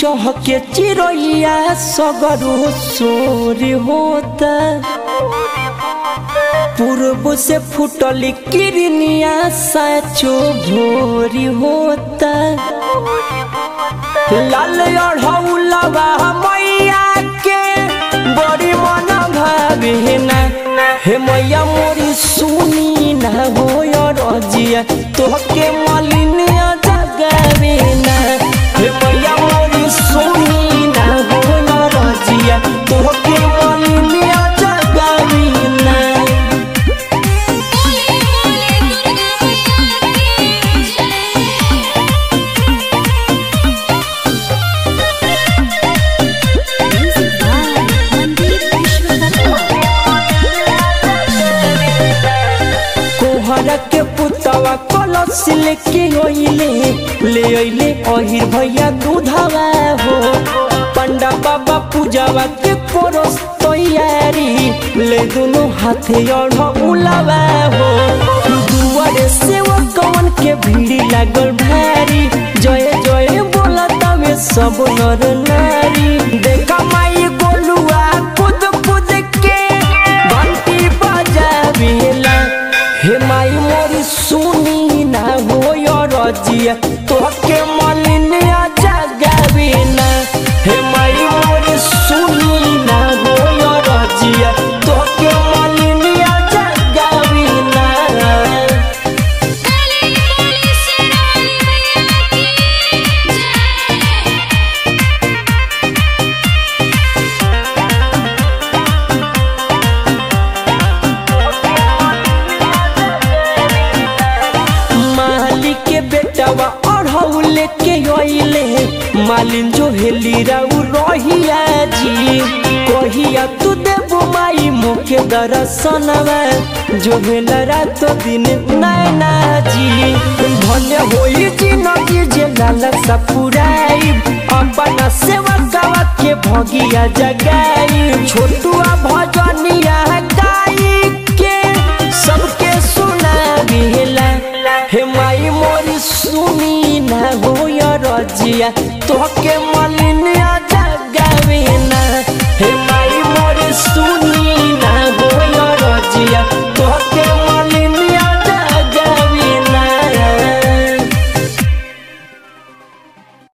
चह के चिड़ैया सगरो सोर होता पूर्व से फुटल किरनिया साचो भोरी होता लाल अढ़ौलवा मैया के बड़ी मन भावे ना हे मैया मोरी सुनी ना हो रजिया तोहके मलिनिया जगावे ना हे मैया मोरी सुनी ना हो रजिया तोहके मलिनिया जगावे ना बोले बोले दुर्गा मैया की जय म्यूजिक बाय मनदीप विश्वकर्मा कोहरा के पुतवा कलश लेके ओइले ले ओइले अहिर भैया दूधवा हो पंडा बाबा पूजावा के कोरस तैयारी ले दोनों हाथे अढ़ उलावा हो दुआरे से वो कवन के भीड़ लागल भारी जय जय बोला तवे सब नर नारी देखा माई गोलुआ कूद कूद के घंटी बजावेला हे माई मोरी सुनी ना हो रजिया तोहके मलिनिया जगावे ना हे माई मोरी सुनी ना हो रजिया तोहके मलिनिया जगावे ना बोले बोले शेरावाली मैया की जय मालिक के बेटावा अढ़ौले के अइले मालिन जो हेली राउ रहिया जी कहिया तू देबो माई मुखे दर्शनवा जो हेला रात दिन नैना जी धन्य होई जिनगी जे लाल सपुराई अपना सेवा गवा के भगिया जगाई छोटुआ भजनिया गाई के सबके सुना बिहला हे माई मोरी सुनी ना हो रजिया तोहके मन